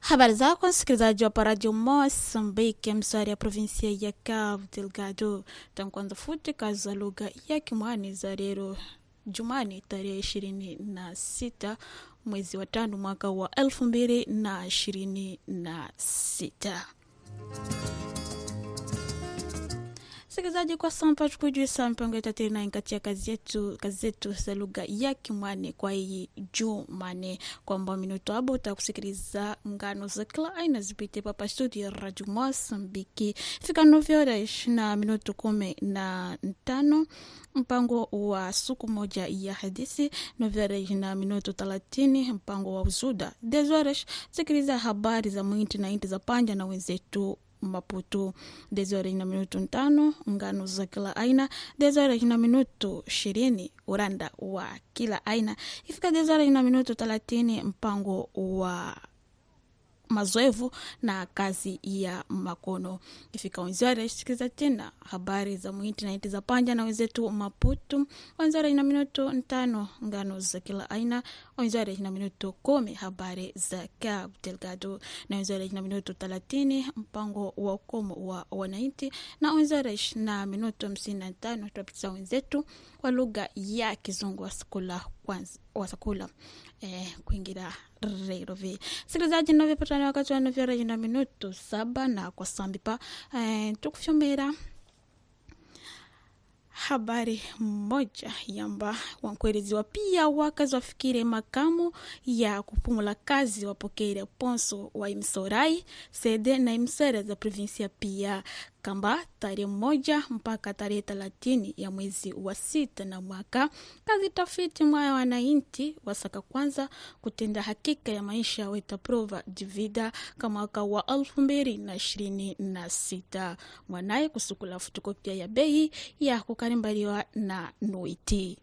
Habari zako msikilizaji wa Radio Mozambique, msari ya provinsia ya Cabo Delgado. Tankwanza futi kazi za lugha ya Kimwani za leo Jumani tarehe ishirini na sita mwezi wa tano mwaka wa elfu mbili na ishirini na sita. Msikilizaji, kwa sasa tukujuisa mpango yetu tena katika kazi yetu kazi zetu za lugha ya Kimwani kwa hii Jumane, kwamba minuto hapo utakusikiliza ngano za kila aina zipite papa studio ya Radio Mozambique fika novyo na minuto kumi na tano mpango wa siku moja ya hadithi novyo na minuto thelathini mpango wa uzuda dezoresh sikiliza habari za mwinti na inti za panja na wenzetu Maputo desore na minuto tano ngano za kila aina desore na minuto ishirini uranda wa kila aina ifika desore na minuto thelathini mpango wa mazoevu na kazi ya makono ifika wenzara sikiza tena habari za mwiti na iti za panja na wenzetu Maputo wenzara ina minuto ntano ngano za kila aina wenzara ina minuto kumi habari za Cabo Delgado na wenzara ina minuto thelathini mpango wa ukomo wa wananchi na wenzara na minuto hamsini na tano tuwapitiza wenzetu kwa lugha ya Kizungu wasakula kwanza wasakula eh, kuingira rerovi sikilizaji navyopatana wakati wa novyaraji na minuto saba na kwa sambipa eh, tukufyomera habari moja yamba wankueleziwa pia wakazi wafikire makamu ya kupumula kazi wapokere ponso wa imsorai sede na imsere za provinsia pia kamba tarehe moja mpaka tarehe thelathini ya mwezi wa sita na mwaka kazi tafiti mwaya wananchi wasaka kwanza kutenda hakika ya maisha weta prova divida ka mwaka wa elfu mbili na ishirini na sita mwanaye kusukula fotokopia ya bei ya kukarimbaliwa na noiti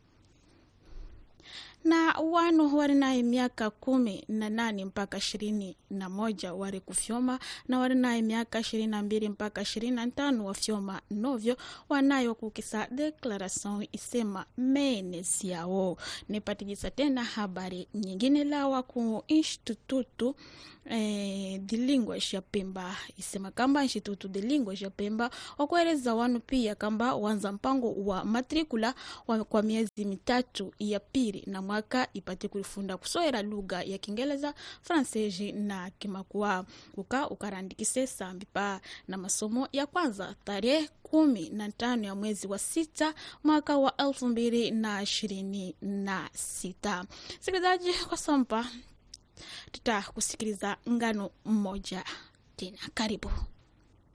na wanu wari naye miaka kumi na nane mpaka ishirini na moja wari kufyoma na wari naye miaka ishirini na mbili mpaka ishirini na tano wafyoma novyo wanayo kukisa deklarasion isema menesi yao nipatijisa tena habari nyingine lawa ku institutu eh, de linguas ya Pemba isema kamba institutu de linguas ya Pemba wakueleza wanu pia kamba wanza mpango wa matrikula wa, kwa miezi mitatu ya pili na mwaka ipate kulifunda kusoera lugha ya Kiingereza, Fransezi na Kimakua uka ukarandikise sambipa na masomo ya kwanza tarehe kumi na tano ya mwezi wa sita mwaka wa elfu mbili na ishirini na sita. Sikilizaji kwa sampa tutakusikiliza ngano mmoja tena, karibu.